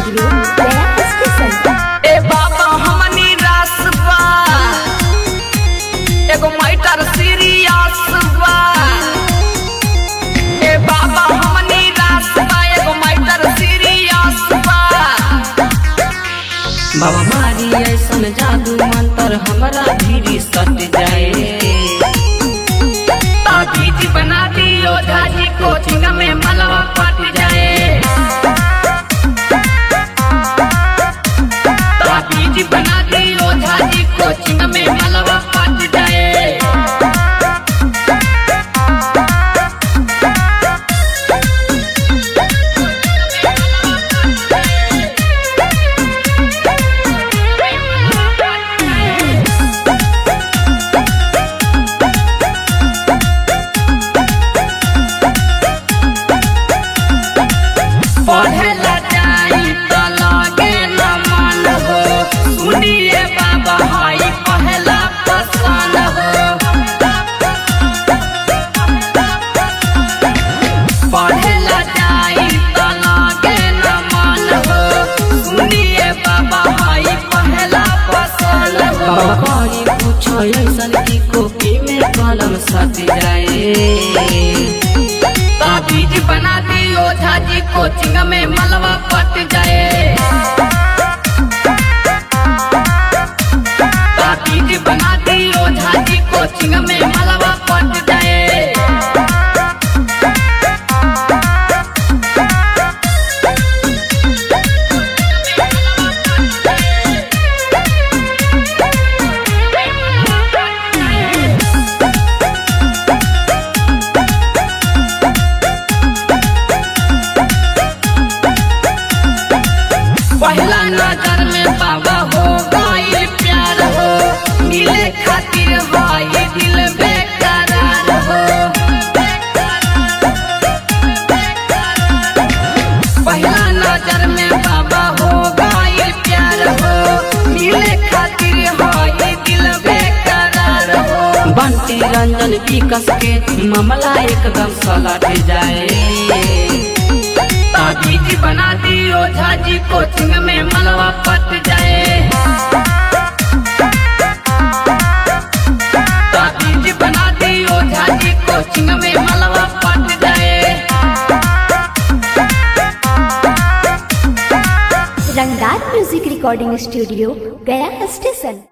studio Gaya station ए बाबा हमनी रास बा एगो मैटर सीरियस बा ए बाबा हमनी रास बा एगो मैटर सीरियस बा बाबा मारी ऐसन जादू मंतर हमरा भीरी सट जाए ताबीज बना दियो झाजी कोचिंग में मलवा पट जाए ताबीज बना दियो झाजी कोचिंग में मलवा पट जाए पढ़ेला जाई त लागे न मन हो सुनिए बाबा हाई पहला पसंद हो पढ़ेला जाई त लागे न मन हो सुनिए बाबा हाई पहला पसंद हो कोई पूछो ऐसन की कॉपी में कलम सट जाए ताबीज बना दियो झाजी कोचिंग में मलवा पट जाए ताबीज बना दियो झाजी कोचिंग में मलवा पट जाए पहला नजर में बाबा हो गई प्यार हो मिले खातिर हो ये दिल बेकरार हो पहला नजर में बाबा हो गई प्यार हो मिले खातिर हो ये दिल बेकरार हो बंटी रंजन विकस के मामला एकदम सलट जाए ताबीज बना दियो झाजी कोचिंग में मलवा पट जाए ताबीज बना दियो झाजी कोचिंग में मलवा पट जाए Rangdar music recording studio Gaya station